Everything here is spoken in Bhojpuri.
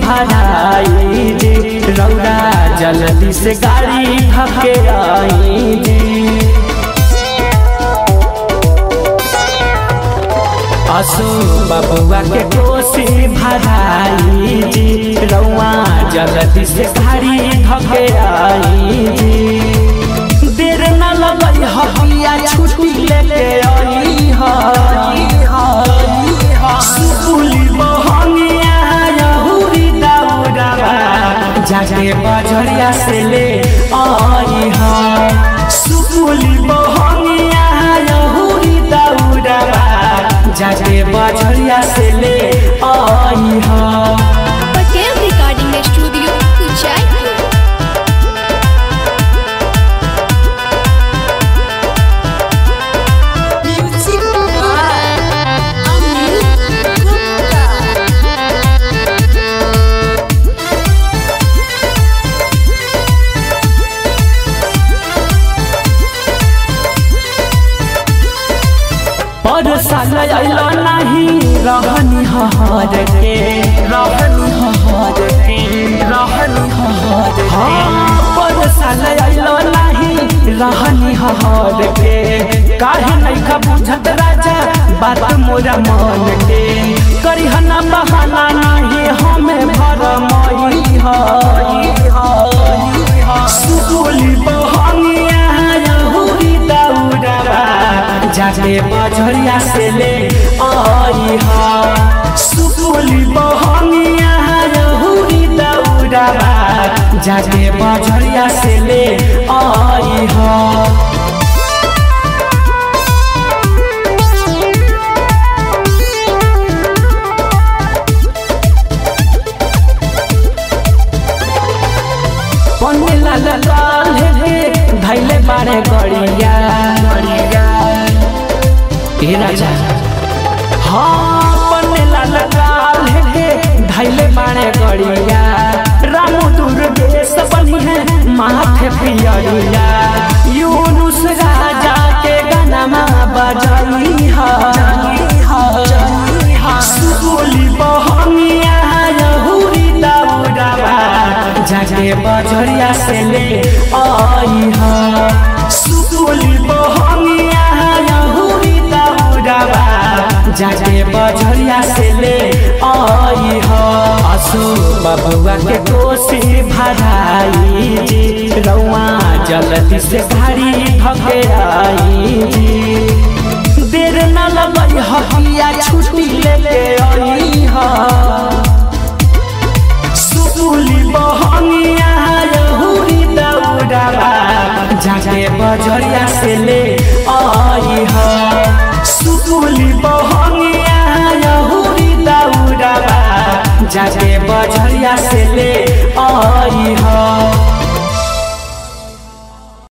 भराई जी रौरा जल्दी से गाड़ी धके आई जी असो बबुआ के कोसी भराई जी रौआ जल्दी से गाड़ी धके आई जी देर न लगई हकिया छुट्टी लेके आई हा सुपुली बहनिया यहुरी दौड़ावा जाके बजरिया से ले आई हा सुपुली बहनिया यहुरी दौड़ावा जाके बजरिया से ले आई हा पटेल रिकॉर्डिंग स्टूडियो उचाईपुर पर साल अइलो नहीं रहनी हहर के रहनी हहर के रहनी हहर के पर साल अइलो नहीं रहनी हहर के काहे नहीं का बुझत राजा बात मोरा मन के करिहना बहाना नहीं हमें भर मई सुकुली बहनिया यहुरी दौड़ावा जाके बजरिया से ले आई हा सुकुली बहनिया यहुरी दौड़ावा जाके बजरिया से ले आई हा पन्ने लाल लाल हे धैले बारे गड़िया गड़िया ए राजा हाँ पन्ने लाल लाल हे धैले बारे गड़िया रामू दुर्गेश बनी है माथे पियरिया यूनुस राजा के गाना बजाई हा सुगोली बहनिया यहुरी दौड़ावा जाके बजरिया से ले आई हा सुगोली बहनिया यहुरी दौड़ावा जाके बजरिया से ले आई हा असो बबुआ के कोसी भराई जी रौआ जल्दी से गाड़ी धके आई जी देर न लगई हकिया छु